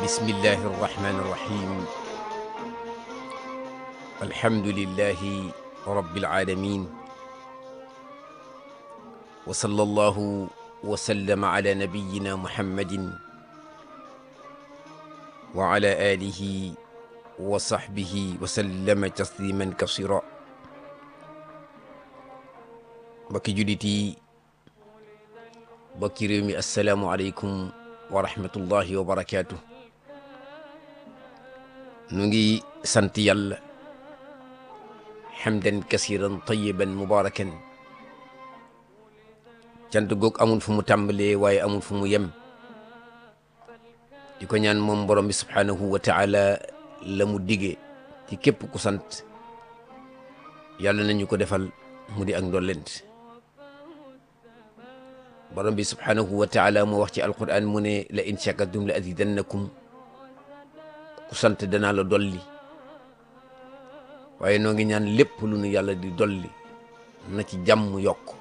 بسم الله الرحمن الرحيم الحمد لله رب العالمين وصلى الله وسلم على نبينا محمد وعلى آله وصحبه وسلم تسليما كثيرا mbokki jullit yi mbokki réew mi asalaamualeykum wa rahmatullahi wa barakaatu nu ngi sant yàlla xamdan kasiran tayiban mubarakan cant goog amul fu mu tàmbalee waaye amul fu mu yem di ko ñaan moom borom bi subhaanahu wa taala la mu digee ci képp ku sant yàlla nañu ko defal mu di ak ndollent borom bi subhaanahu wa taala moo wax ci alquran mu ne la in shakartum la azidannakum ku sant danaa la dolli waaye noo ngi ñaan lépp lu nu yàlla di dolli na ci jàmm yokk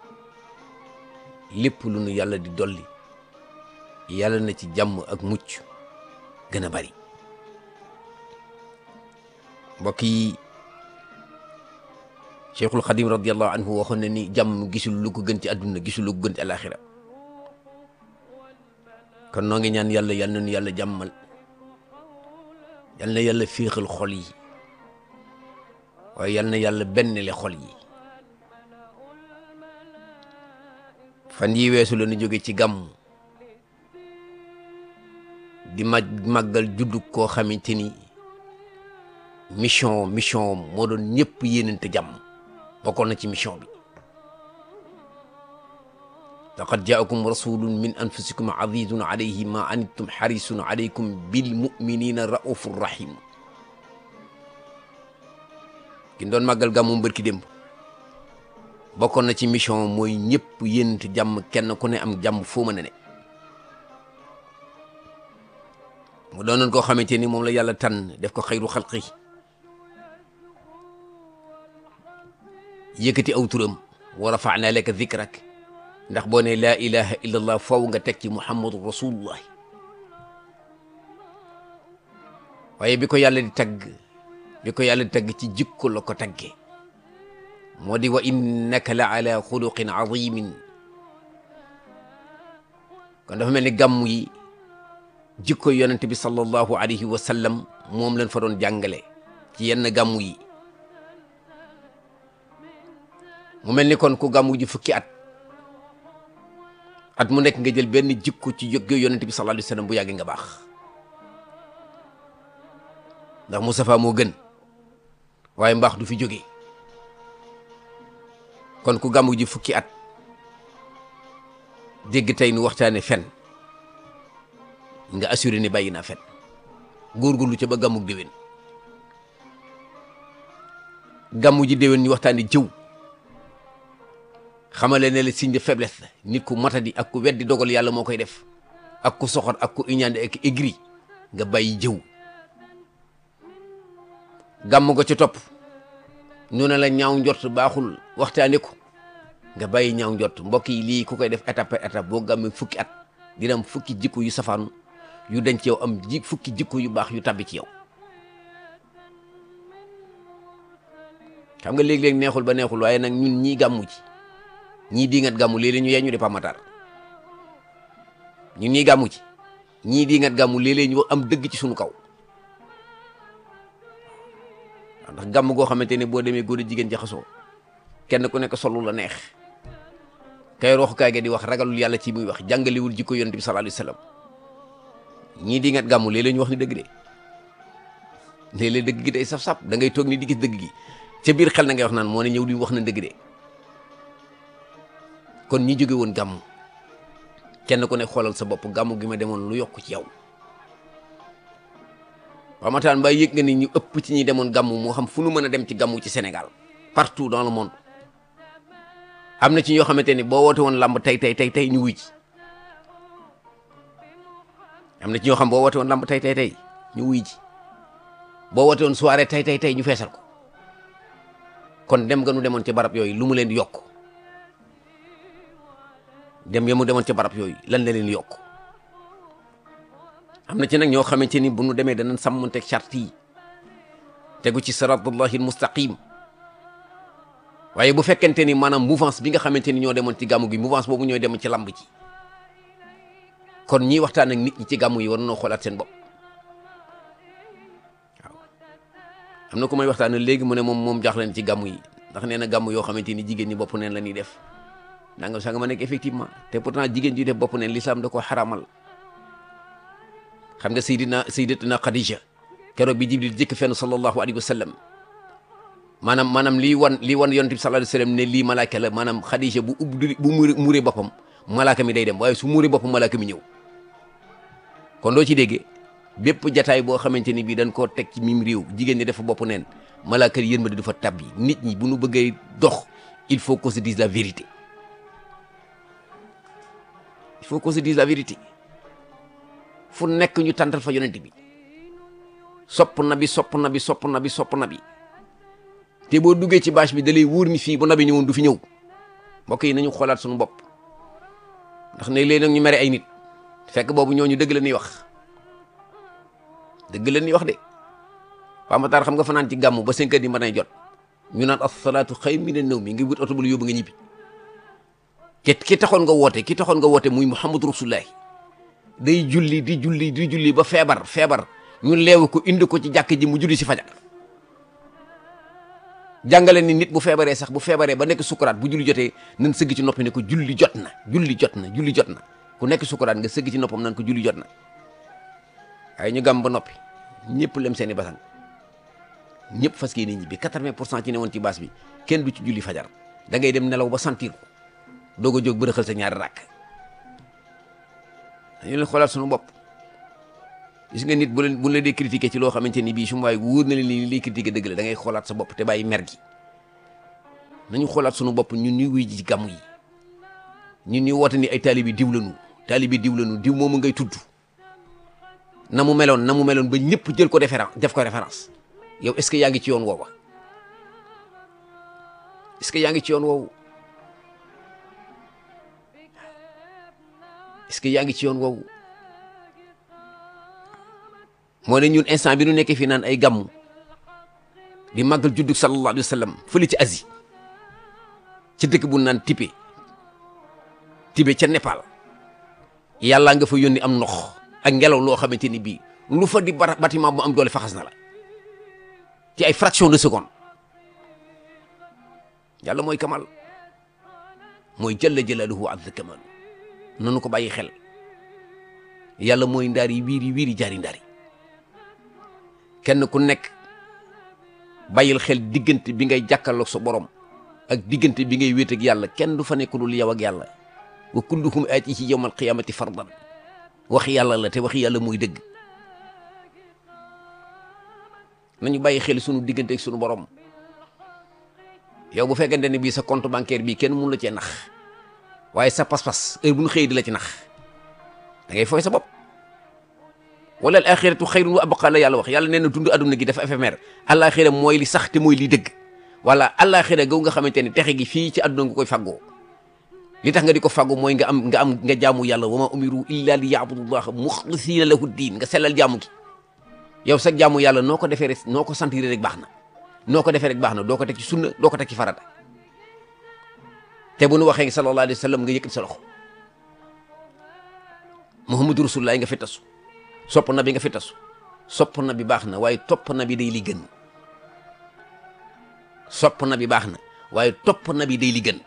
lépp lu nu yàlla di dolli yàlla na ci jàmm ak mucc gën a bari mbokk yi cheikhul xadim radiallahu anhu waxoon na ni jàmm gisul lu ko gën ci àdduna gisul lu ko gën ci alaxira kon noo ngi ñaan yàlla yal na nu yàlla jàmmal yal na yàlla féexal xol yi waaye yal na yàlla benn le xol yi fan yi weesu la nu jóge ci gàmm di mag màggal juddu koo xamante ni mission mission moo doon ñëpp yéenante jàmm bokkoon na ci mission bi laqad jaakum rasulun min anfusikum azizun alayhi ma anittum xarisun alaykum bil muminina raufur rahim ki doon màggal gàmmu mbërki démb bokkoon na ci mission mooy ñëpp yéenante jàmm kenn ku ne am jàmm foo mën a ne mu doonoon koo xamante ni moom la yàlla tànn def ko xayru xalqi yëkkati aw turam wa rafa'na laka dhikrak ndax boo ne laa ilaha illa allah faw nga teg ci muhammadu rasulullah waaye bi ko yàlla di tagg bi ko yàlla di tagg ci jikko la ko taggee moo di wa innaka la ala xuluqin azimin kon dafa mel ni gàmm yi jikko yonente bi sallallahu alayhi wa sallam moom lañ fa doon jàngale ci yenn gàmm yi mu mel ni kon ku gàmmu ji fukki at at mu nekk nga jël benn jikko ci yëg yonent bi sallallahu alayhi wasallam bu yàggee nga baax ndax Moustapha moo gën waaye mbaax du fi jógee kon ku gàmmu ji fukki at dégg tey nu waxtaane fen nga assuré ni bàyyi naa fen góorgóorlu ca ba gàmmuk déwén gàmmu ji déwén ñu waxtaane jëw xamale ne la signe de faiblesse la nit ku matadi ak ku weddi dogal yàlla moo koy def ak ku soxor ak ku iñaande ak aigri nga bàyyi jëw gàmm nga ca topp ñu ne la ñaaw njort baaxul waxtaane ko nga bàyyi ñaaw njort mbokk yi lii ku koy def étape par étape boo gàmmee fukki at dina am fukki jikko yu safaanu yu denc yow am ji fukki jikko yu baax yu tabbi ci yow xam nga léeg-léeg neexul ba neexul waaye nag ñun ñii gàmmu ci ñii di ngat gàmmu léeg-léeg ñu yeñu di pamatar ñun ñii gàmmu ci ñii di ngat gàmmu léeg-léeg ñu am dëgg ci suñu kaw ndax gàmm goo xamante ne boo demee góor a jigéen jaxasoo kenn ku nekk solu la neex kay roxukaay ga di wax ragalul yàlla ci muy wax jàngalewul jikko yonent bi sallallahu alayhi wasallam ñii di ngat gàmmu léeg-léeg ñu wax ni dëgg de léeg-léeg dëgg gi day saf-saf da ngay toog ni di gis dëgg gi ca biir xel na ngay wax naan moo ne ñëw di wax na dëgg de kon ñi jóge woon gàmm kenn ku ne xoolal sa bopp gàmm gi ma demoon lu yokk ci yow waaw mataan mbaa yëg nga ni ñu ëpp ci ñi demoon gàmm moo xam fu nu mën a dem ci gàmm ci Sénégal partout dans le monde am na ci ñoo xamante ni boo woote woon làmb tey tey tey tey ñu wuy ji am na ci ñoo xam boo woote woon làmb tey tey tey ñu wuy ji boo woote woon soirée tey tey tey ñu feesal ko kon dem nga nu demoon ci barab yooyu lu mu leen di yokk dem ya mu demoon ca barab yooyu lan la leen yokk am na ci nag ñoo xamante ni bu nu demee danañ sàmmanteeg charte yi tegu ci siratullahi almustaqim waaye bu fekkente ni maanaam mouvance bi nga xamante ni ñoo demoon ci gàmmu gi mouvance boobu ñooy dem ci lamb ji kon ñiy waxtaan ak nit ñi ci gàmmu yi war nañoo xoolaat seen bopp waaw am na ku may waxtaan léegi mu ne moom moom jaaxle na ci gàmmu yi ndax nee na gàmmu yoo xamante ni jigéen ñi bopp neen la ñuy def nangam sax nga ma nekk effectivement te pourtant jigéen ji def bopp neen l'islam da ko xaramal xam nga Seydina Sayyidatuna Khadija keroog bi Jibril jëkk fenn sallallahu alayhi wa sallam maanaam maanaam lii wan lii wan yonent bi sallallahu alayhi wa sallam ne lii malaaka la maanaam Khadija bu ubbi bu muuree muuree boppam malaaka mi day dem waaye su muuree boppam malaaka mi ñëw kon doo ci déggee bépp jataay boo xamante ni bii dañ koo teg ci mim réew jigéen ñi dafa bopp neen malaaka yi yërmande du fa tabbi nit ñi bu nu bëggee dox il faut qu'on se dise la vérité il faut qu'on se dise la vérité fu nekk ñu tàntal fa yonent bi sopp na bi sopp na bi sopp na bi sopp na bi te boo duggee ci bâche bi da lay wóor ni fii bu nabi ñëwoon du fi ñëw mbokk yi nañu xoolaat suñu bopp ndax ne léegi nag ñu mere ay nit fekk boobu ñooñu dëgg la ñuy wax dëgg la ñuy wax de Paa Matar xam nga fanaan ci gàmmu ba cinq heures di mën a jot ñu naan as-salaatu xayrun mina nawmi ngi wut oto bu la yóbbu nga ñibbi ki ki taxoon nga woote ki taxoon nga woote muy Muhammadu Rasulullahi day julli di julli di julli ba feebar feebar ñu leewu ko indi ko ci jàkk ji mu julli si fajar jàngale ni nit bu feebaree sax bu feebaree ba nekk sukuraat bu julli jotee nan sëgg ci noppi ne ko julli jot na julli jot na julli jot na ku nekk sukuraat nga sëgg ci noppam nan ko julli jot na waaye ñu gàmm ba noppi ñëpp lem seeni basang ñëpp fas yéene ñibbi quatre-vingt pour cent ci ne woon ci baas bi kenn du ci julli fajar da ngay dem nelaw ba sentir ko doog a jóg bërëxal sa ñaari rakk dañu leen xoolaat suñu bopp gis nga nit bu leen bu la dee critiquer ci loo xamante ni bii su ma waay wóor na leen ni liy critiquer dëgg la da ngay xoolaat sa bopp te bàyyi mer gi nañu xoolaat suñu bopp ñun ñuy wuy ji ci gàmmu yi ñun ñuy woote ni ay taalibi diw lañu taalibi diw lañu diw moomu ngay tudd na mu meloon na mu meloon ba ñëpp jël ko référence def ko référence yow est-ce que yaa ngi ci yoon woowa est-ce que yaa ngi ci yoon woowu est-ce que yaa ngi ci yoon woowu moo ne ñun instant bi nu nekkee fii naan ay gàmmu di màggal juddug sallallahu alayhi wa sallam fële ci Asie ci dëkk bu naan Tibet Tibet ca Népal yàllaa nga fa yónni am ndox ak ngelaw loo xamante ni bii lu fa di bara bâtiment bu am doole faxas na la ci ay fraction de seconde yàlla mooy kamal mooy jalla jalaaluhu wa azza kamal nanu ko bàyyi xel yàlla mooy ndaari wiiri wiiri jaari ndaari kenn ku nekk bàyyil xel diggante bi ngay jàkkaarloog sa borom ak diggante bi ngay wéet ak yàlla kenn du fa nekk dul yow ak yàlla wa kulluhum aatihi yawmal qiyaamati fardan waxi yàlla la te waxi yàlla mooy dëgg nañu bàyyi xel sunu diggante ak sunu borom yow bu fekkente ne bii sa compte bancaire bii kenn mun la cee nax waaye sa pas-pas heure bu ñu xëy di la ci nax da ngay fooy sa bopp wala al axiratu xayrun wa abqa la yàlla wax yàlla nee na dund adduna gi dafa éphémère alaxira mooy li sax te mooy li dëgg wala alaxira gaw nga xamante ne texe gi fii ci adduna nga koy faggoo li tax nga di ko faggu mooy nga am nga am nga jaamu yàlla wa ma umiru illa li yaabudullaha muxlisina lahu diin nga sellal jaamu gi yow sax jaamu yàlla noo ko defee rek noo ko sentir rek baax na noo ko defee rek baax na doo ko teg ci sunna doo ko teg ci farata te bu nu waxee sallallahu alayhi wa sallam nga yëkkati sa loxo muhammadu rasulullah nga fi tasu sopp na bi nga fi tasu sopp na bi baax na waaye topp na bi day li gën sopp na bi baax na waaye topp na bi day li gën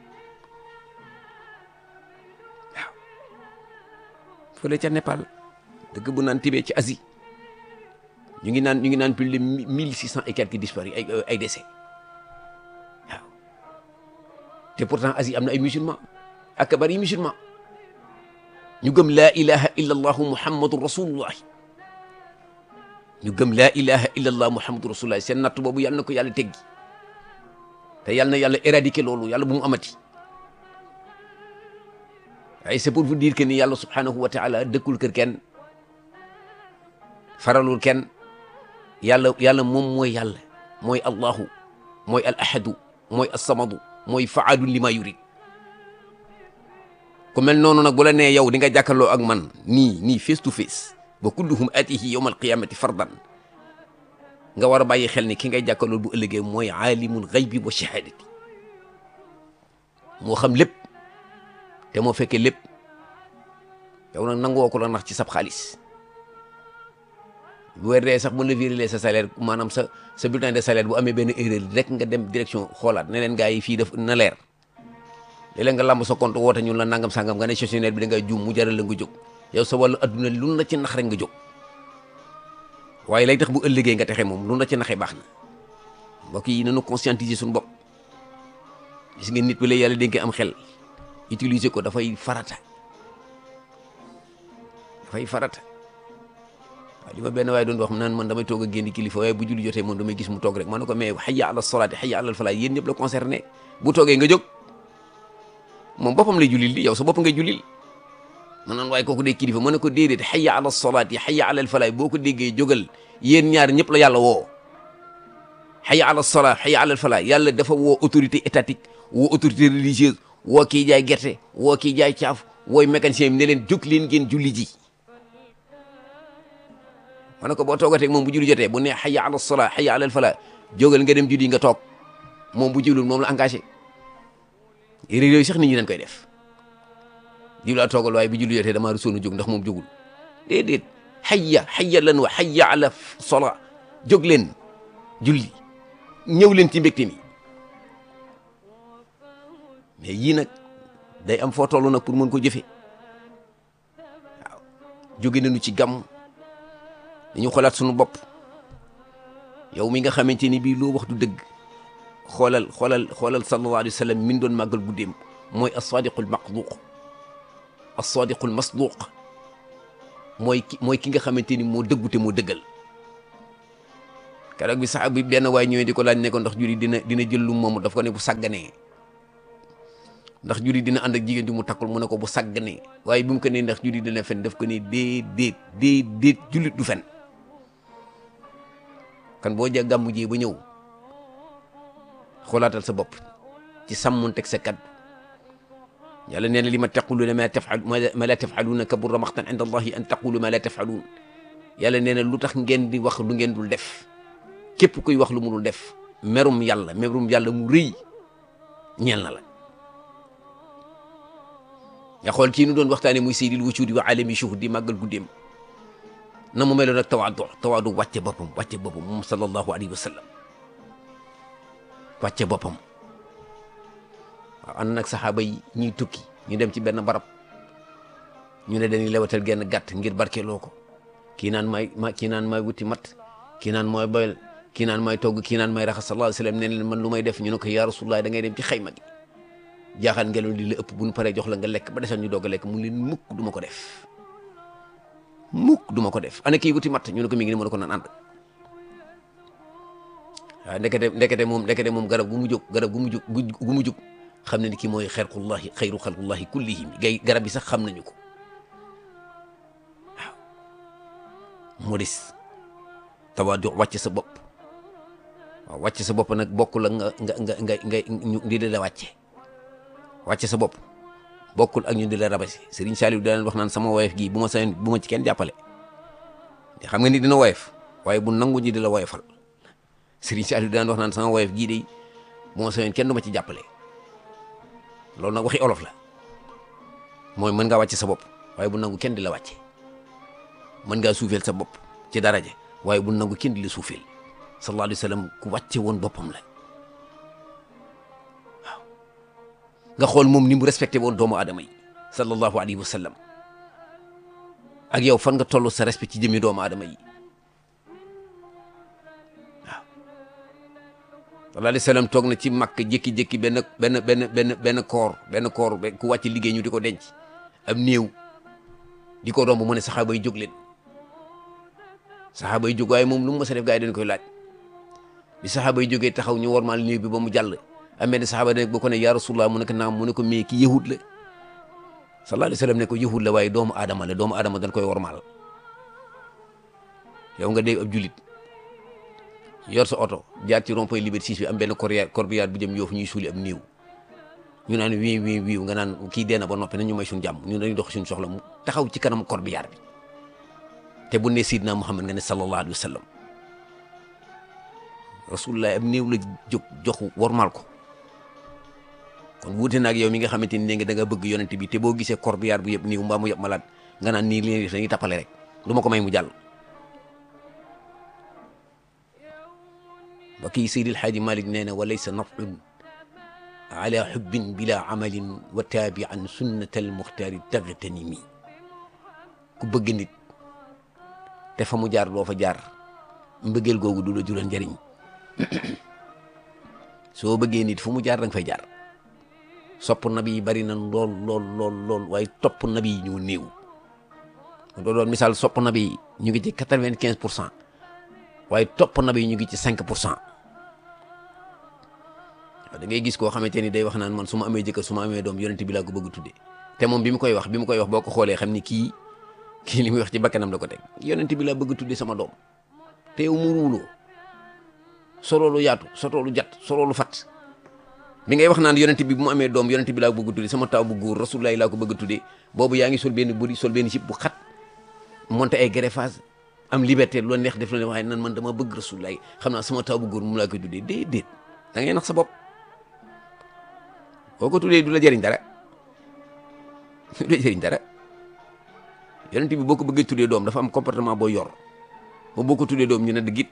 waaw fële ca Népal dëgg bu naan Tibet ci Asie ñu ngi naan ñu ngi naan plus de mille six cent et quelques disparus ay ay décès waaw te pourtant Asie am na ay musulmans ak bari musulmans ñu gëm laa ilaha illa allahu muhammadu rasulullah ñu gëm laa ilaha illa allah muhammadu rasulullah seen natt boobu yàlla na ko yàlla teggi te yàlla na yàlla éradiquer loolu yàlla bu mu amati waaye c'est pour vous dire que ni yàlla subhanahu wa taala dëkkul kër kenn faralul kenn yàlla yàlla moom mooy yàlla mooy allahu mooy al ahadu mooy assamadu mooy faalu lima yurid ku mel noonu nag bu la nee yow di nga jàkkaarloo ak man nii nii face to face wa kulluhum atihi yawma alqiyamati fardan nga war a bàyyi xel ni ki ngay jàkkaarloo bu ëllëgee mooy aalimul xaybi wa shahadati moo xam lépp te moo fekkee lépp yow nag nangoo ko la nax ci sab xaalis bu weer dee sax bu la viré sa salaire maanaam sa sa bulletin de salaire bu amee benn erreur rek nga dem direction xoolaat ne leen gars yi fii daf na leer léeg-léeg nga làmb sa compte woote ñun la nangam sangam nga ne gestionnaire bi da ngay juum mu jaral la nga jóg yow sa wàllu adduna lu la ci nax rek nga jóg waaye lay tax bu ëllëgee nga texe moom lu la ci naxee baax na mbokk yi nañu conscientiser suñu bopp gis ngeen nit bi la yàlla dénkee am xel utiliser ko dafay farata dafay farata waaw li ma benn waaye doon wax naan man damay toog a génn kilifa waaye bu julli jotee moom damay gis mu toog rek ma ne ko mais hayya ala salaati hayya ala falaa yéen ñëpp la concerné bu toogee nga jóg moom boppam lay jullil di yow sa bopp ngay jullil ma naan waaye kooku dee kilifa ma ne ko déedéet hayya ala salaati hayya ala falaa boo ko déggee jógal yéen ñaar ñëpp la yàlla woo hayya ala salaa hayya ala falaa yàlla dafa woo autorité étatique woo autorité religieuse woo kii jaay gerte woo kii jaay caaf wooy mécanicien bi ne leen jóg leen ngeen julli ji ma ne ko boo toogatee moom bu julli jotee bu ne hayya ala salaa hayya ala falaa jógal nga dem julli nga toog moom bu jullul moom la engagé réew yooyu sax nit ñi dañ koy def di laa toogal waaye bu julli jotee damaa rusoon a jóg ndax moom jógul déedéet hayya hayya lan wa hayya ala salaa jóg leen julli ñëw leen ci mbégte mi mais yii nag day am foo toll nag pour mën ko jëfe waaw jóge nañu ci gàmm dañu xoolaat suñu bopp yow mi nga xamante ni bii loo wax du dëgg xoolal xoolal xoolal sallallahu alayhi wa sallam min doon màggal guddeem mooy as-sadiqul maqduq as-sadiqul masduq mooy ki mooy ki nga xamante ni moo dëggu te moo dëggal keroog bi sax bi benn waay ñëwee di ko laaj ne ko ndax juri dina dina jël lu moom daf ko ne bu sàgganee ndax juri dina ànd ak jigéen ju mu takkul mu ne ko bu sàgganee waaye bi mu ko nee ndax juri dina fen daf ko ne déedéet déedéet jullit du fen kan boo ja gàmmu jee ba ñëw xoolaatal sa bopp ci sàmmonteeg sa kaddu yàlla nee na li ma taquluuna ma tafal ma la tafaluuna kabura maxtan inda allahi an taqulu ma la tafaluun yàlla nee na lu tax ngeen di wax lu ngeen dul def képp kuy wax lu mu dul def merum yàlla merum yàlla mu rëy ñeel na la nga xool kii nu doon waxtaane muy seydil wucuudi wa alami shuhud di màggal guddeem na mu meloon ak tawaadu tawaadu wàcce boppam wàcce boppam moom sallallahu alayhi wa sallam wàcce boppam waaw ànd nag saxaaba yi ñuy tukki ñu dem ci benn barab ñu ne dañuy lewatal genn gàtt ngir barkeeloo ko kii naan may ma kii naan may wuti mat kii naan mooy boyal kii naan may togg kii naan may raxas sallallahu alayhi wa sallam ne leen man lu may def ñu ne ko yaa rasulullah da ngay dem ci xayma gi jaaxal ngelaw li la ëpp bu ñu paree jox la nga lekk ba desoon ñu doog a lekk mu leen mukk du ma ko def mukk du ma ko def ana kii wuti matt ñu ne ko mi ngi ni mu ne ko naan ànd waaw ndekete ndekete moom ndekete moom garab gu mu jóg garab gu mu jóg gu mu jóg xam ne ni kii mooy xerqullahi xayru xalqullahi kullihim gay garab yi sax xam nañu ko waaw modeste tawaadu wàcc sa bopp waaw wàcc sa bopp nag bokkul ak nga nga nga nga nga ñu di la wàcce wàcce sa bopp bokkul ak ñu di la rabasi Serigne Saliou daan wax naan sama woyef gii bu ma sañoon bu ma ci kenn jàppale xam nga ni dina woyef waaye bu nangu ñi di la woyefal Serigne Saliou daan wax naan sama woyef gii de bu ma sañoon kenn du ma ci jàppale loolu nag waxi olof la mooy mën ngaa wàcce sa bopp waaye bu nangu kenn di la wàcce mën ngaa suufeel sa bopp ci daraja waaye bu nangu kenn di la suufeel sallallahu alayhi wa sallam ku wàcce woon boppam la waaw nga xool moom ni mu respecté woon doomu aadama yi sallallahu alayhi wa sallam ak yow fan nga toll sa respect ci jëmmi doomu aadama yi waaw sallallahu alayhi wa sallam toog na ci màkk jékki-jékki benn benn benn benn benn koor benn koor ku wàcc liggéey ñu di ko denc am néew di ko romb mu ne saxaaba yi jóg leen saxaaba yi jóg waaye moom lu mu mës a def gaa yi dañ koy laaj bi saxaaba yi jógee taxaw ñu wormaal néew bi ba mu jàll amee ne saxaaba ne bu ko ne yaa rasulullah mu ne ko naam mu ne ko mais ki yahud la sallallahu alayhi wa sallam ne ko yahud la waaye doomu aadama la doomu aadama dañ koy wormaal yow nga dee ab julit yor sa oto jaar ci rond-point Liberté 6 bi am benn corbillard corbillard bu jëm yoofu ñuy suuli am néew ñu naan wii wii wii nga naan kii dee na ba noppi nañ ñu may suñu jàmm ñu dañuy dox suñu soxla mu taxaw ci kanam corbillard bi te bu ne Seydina Muhammad nga ne sallallahu alayhi wa sallam rasulullah am néew la jóg joxu wormal ko kon wuute na ak yow mi nga xamante ni ne nga da nga bëgg yonent bi te boo gisee corbillard bu yëpp néew mbaa mu yëpp malade nga naan nii li dañuy tappale rek du ma ko may mu jàll ba kii Seydil Xaaji Malik nee na wa laysa nafun ala xubbin bila amalin wa taabi an sunnatal muxtaari tagtanimi ku bëgg nit te fa mu jaar doo fa jaar mbëggeel googu du la jural njëriñ soo bëggee nit fu mu jaar danga fay jaar sopp nabi yi bari na lool lool lool lool waaye topp nabi yi ñu néew doo doon misaal sopp nabi yi ñu ngi ci quatre-vingt-quinze pour cent waaye topp nabi yi ñu ngi ci cinq pour cent waaw da ngay gis koo xamante ni day wax naan man su ma amee jëkkër su ma amee doom yonent bi laa ko bëgg tuddee te moom bi mu koy wax bi mu koy wax boo ko xoolee xam ni kii kii li muy wax ci bakkanam la ko teg yonent bi laa bëgg tuddee sama doom te yow mu ruuloo solo lu yaatu soto lu jat solo lu fat bi ngay wax naan yonent bi bu mu amee doom yonent bi laa ko bëgg tuddee sama taw bu góor rasulullahi laa ko bëgg tuddee boobu yaa ngi sol benn bëri sol benn sip bu xat monté ay greffage am liberté lu la neex def la ne waaye nan man dama bëgg rasulullahi xam naa sama taw bu góor mu laa koy tuddee déedéet da ngay nax sa bopp boo ko tuddee du la jëriñ dara du la jëriñ dara yonent bi boo ko bëggee tuddee doom dafa am comportement boo yor ba boo ko tuddee doom ñu ne dëggit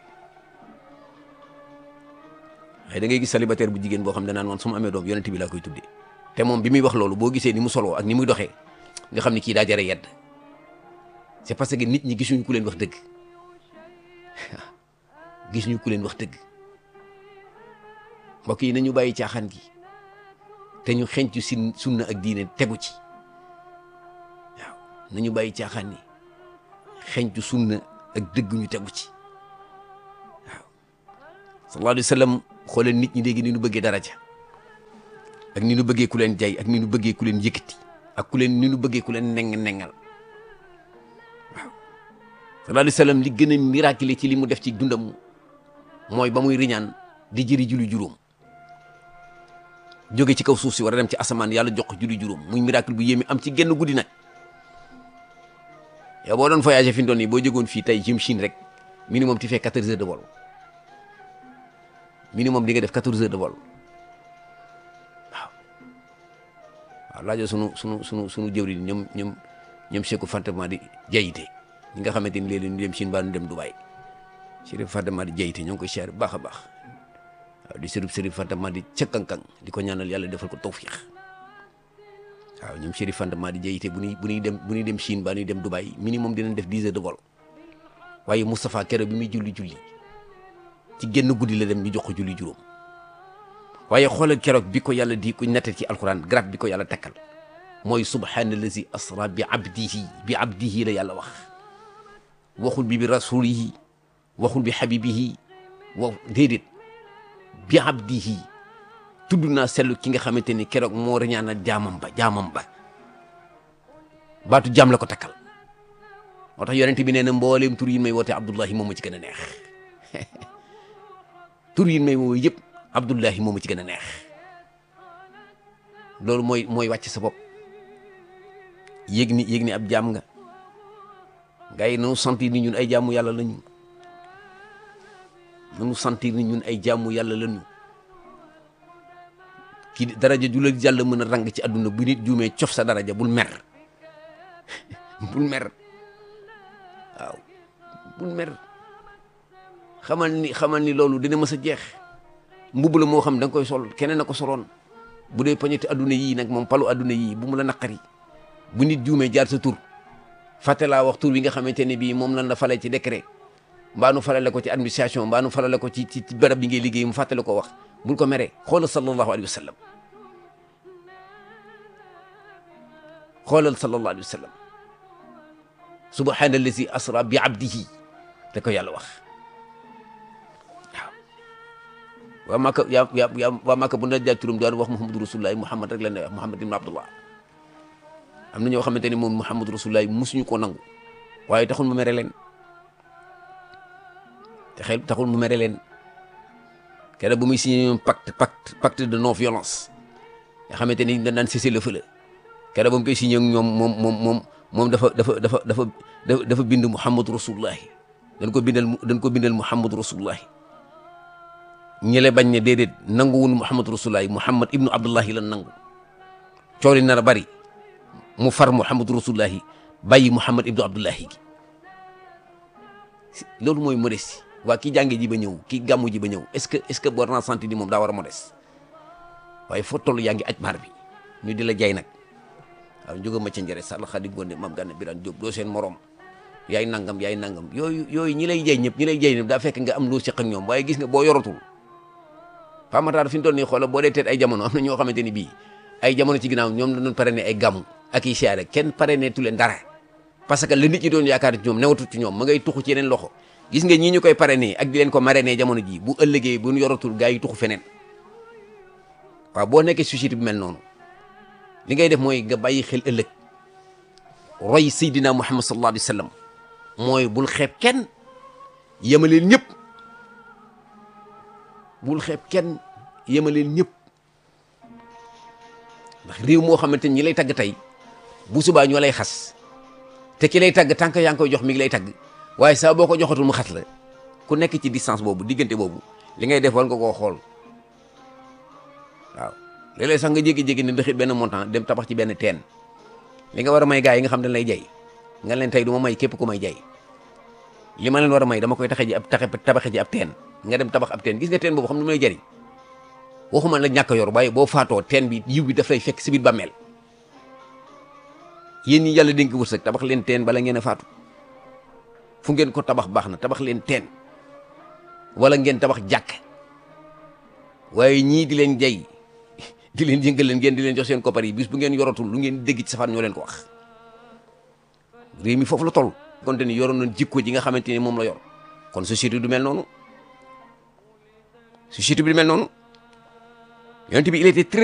waaye da ngay gis célibataire bu jigéen boo xam ne naan man su ma amee doom yonent bi laa koy tuddee te moom bi muy wax loolu boo gisee ni mu soloo ak ni muy doxee nga xam ni kii daa jare yedd c'est parce que nit ñi gisuñu ku leen wax dëgg gisuñu ku leen wax dëgg mbokk yi nañu bàyyi caaxaan gi te ñu xencu si sunna ak diine tegu ci waaw nañu bàyyi caaxaan yi xencu sunna ak dëgg ñu tegu ci waaw sallallahu alayhi wa sallam xoolal nit ñi léegi ni ñu bëggee daraja ak ni ñu bëggee ku leen jay ak ni ñu bëggee ku leen yëkkati ak ku leen ni ñu bëggee ku leen neng nengal waaw sallallahu alayhi wa sallam li gën a miracle ci li mu def ci dundam mooy ba muy riñaan di jëri julli juróom jóge ci kaw suuf si war a dem ci asamaan yàlla jox ko julli juróom muy miracle bu yéeme am ci genn guddi nag yow boo doon voyagé fi mu doon nii boo jógoon fii tey jëm Chine rek minimum tu fais quatorze heures de vol minimum di nga def quatorze heures de vol waaw waaw laajoo sunu sunu sunu sunu jëwriñ ñoom ñoom ñoom Cheikhou Fantama di jayite ñi nga xamante ni léeg-léeg ñu dem Chine ba ñu dem Dubaï Chérif Fantama di jayite ñoo ngi koy siyaare bu baax a baax waaw di sërif sërif Fantama di cëkkankang di ko ñaanal yàlla defal ko tawfiix waaw ñoom Chérif Fantama di jayite bu ñuy bu ñuy dem bu ñuy dem Chine ba ñuy dem Dubaï minimum dinañ def dix heures de vol waaye Moustapha keroog bi muy julli julli ci génn guddi la dem ñu jox ko julli juróom waaye xoolal keroog bi ko yàlla di ko nettal ci alquran grade bi ko yàlla takkal mooy subhaanallazi asra bi abdihi bi abdihi la yàlla wax waxul bi bi rasulihi waxul bi habibihi wa déedéet bi abdihi tudd naa sellu ki nga xamante ni keroog moo reñaana jaamam ba jaamam ba baatu jaam la ko takkal moo tax yonent bi nee na mbooleem tur yi may woote Abdullahi moom ma ci gën a neex tur yi may woo yëpp Abdullahi moom ma ci gën a neex loolu mooy mooy wàcc sa bopp yéeg ni yéeg ni ab jaam nga gars yi nanu sentir ni ñun ay jaamu yàlla lañu nanu sentir ni ñun ay jaamu yàlla lañu kii daraja ju la jàll mën a rang ci àdduna bu nit juumee cof sa daraja bul mer bul mer waaw bul mer xamal ni xamal ni loolu dina mës a jeex mbubb la moo xam da nga koy sol keneen na ko soloon bu dee poñeti adduna yii nag moom palu adduna yii bu mu la naqari bu nit juumee jaar sa tur fàtte laa wax tur bi nga xamante ne bii moom lan la fale ci décret mbaa nu falale ko ci administration mbaa nu falale ko ci ci barab bi ngay liggéey mu fàttale ko wax bul ko meree xoolal sallallahu alayhi wa sallam xoolal sallallahu alayhi wa sallam subhaanallazi asra bi abdihi da ko yàlla wax waaw waa Maka yaa yaa yaa waa Maka bu na jaay turam daan wax Muhammadu Rasulullahi Muhammad rek la ne wax Muhammad ibn Abdullah am na ñoo xamante ne moom Muhammadu Rasulullahi musuñu koo nangu waaye taxul mu mere leen te xel taxul mu mere leen keroog bu muy signé ñoom pacte pacte pacte de non violence nga xamante ni dañ naan cessez le feu la keroog ba mu koy signé ak ñoom moom moom moom moom dafa dafa dafa dafa dafa bind muhammadu rasulullahi dañ ko bindal dañ ko bindal muhammadu rasulullahi ñële bañ ne déedéet nanguwul muhammadu rasulullahi muhammad ibnu abdullahi lan nangu coow li nar a bari mu far muhammadu rasulullahi bàyyi muhammad ibnu abdullahi gi loolu mooy modeste waa ki jànge ji ba ñëw ki gàmmu ji ba ñëw est-ce que est-ce que boo naa senti ni moom daa war a modeste waaye foo toll yaa ngi aj maar bi ñu di la jay nag waaw jóga ma ca njëre sàll xadi gonde mam gànne biraan jóob doo seen morom yaay nangam yaay nangam yooyu yooyu ñi lay jay ñëpp ñi lay jay ñëpp daa fekk nga am loo seq ak ñoom waaye gis nga boo yoratul pamataar fi ñu toll nii xoola boo dee teet ay jamono am na ñoo xamante ni bii ay jamono ci ginnaaw ñoom la doon parrainé ay gàmmu ak i siyaare kenn parrainé tu leen dara parce que la nit ñi doon yaakaar ci ñoom newatut ci ñoom ma ngay tuxu ci yeneen loxo gis nga ñii ñu koy parrainé ak di leen ko marrainé jamono ji bu ëllëgee bu ñu yoratul gaa yi tuxu feneen waaw boo nekkee société bi mel noonu li ngay def mooy nga bàyyi xel ëllëg roy Seydina Muhammad sallallahu alayhi wa sallam mooy bul xeeb kenn yemaleel ñëpp bul xeeb kenn yemaleel ñëpp ndax réew moo xamante ni ñi lay tagg tey bu subaa ñoo lay xas te ki lay tagg tànk yaa ngi koy jox mi ngi lay tagg waaye saa boo ko joxatul mu xas la ku nekk ci distance boobu diggante boobu li ngay def war nga koo xool waaw léeg-léeg sax nga jékki-jékki ne ndaxit benn montant dem tabax ci benn teen li nga war a may gars yi nga xam ne lay jay nga leen tey du ma may képp ku may jay li ma leen war a may dama koy taxe ji ab taxe tabaxe ji ab teen nga dem tabax ab teen gis nga teen boobu xam ne mu lay jëriñ waxuma la ñàkk a yor waaye boo faatoo teen bi yiw bi daf lay fekk si biir bàmmeel yéen ñi yàlla dénk wërsëg tabax leen teen bala ngeen a faatu fu ngeen ko tabax baax na tabax leen teen wala ngeen tabax jàkk waaye ñii di leen jay di leen yëngal leen ngeen di leen jox seen koppar yi bis bu ngeen yoratul lu ngeen dégg ci safaan ñoo leen ko wax réew mi foofu la toll konte ni yoroon nañ jikko ji nga xamante ni moom la yor kon société du mel noonu société bi du mel noonu yonent bi il était très